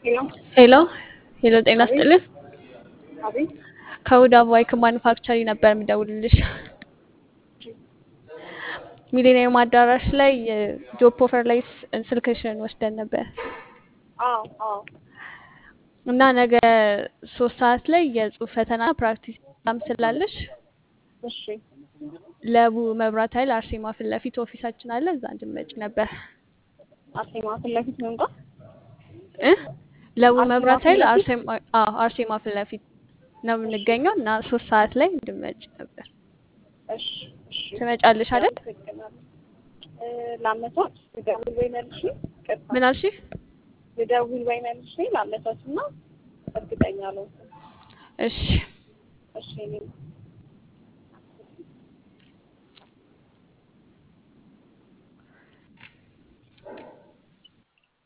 ሄሎ ሄሎ ሄሎ፣ ጤና አቤት ስጥልን። አቤት ከሁዳ ባይክ ማኑፋክቸሪ ነበር የምደውልልሽ። ሚሊኒየም አዳራሽ ላይ ጆብ ኦፈር ላይ ስ- ስልክሽን ወስደን ነበር አዎ አዎ እና ነገ ሶስት ሰዓት ላይ የጽሁፍ ፈተና ፕራክቲስ ኤግዛም ስላለሽ እሺ ለቡ መብራት ኃይል አርሴማ ፊት ለፊት ኦፊሳችን አለ፣ እዛ እንድመጭ ነበር አርሴማ ፊት ለፊት መምጣት እ ለቡ አርሴማ መብራት ፊት ኃይል ለፊት አርሴማ አዎ አርሴማ ፊት ለፊት ነው የምንገኘው እና ሶስት ሰዓት ላይ እንድመጭ ነበር። እሺ እሺ ትመጫለሽ አይደል? አመሰግናለሁ እ ላመቻች ልደውል ወይ መልሼ ቅርታ ምን አልሽ? ልደውል ወይ መልሼ ላመቻች እና እርግጠኛ አልሆንኩም እሺ እሺ እኔ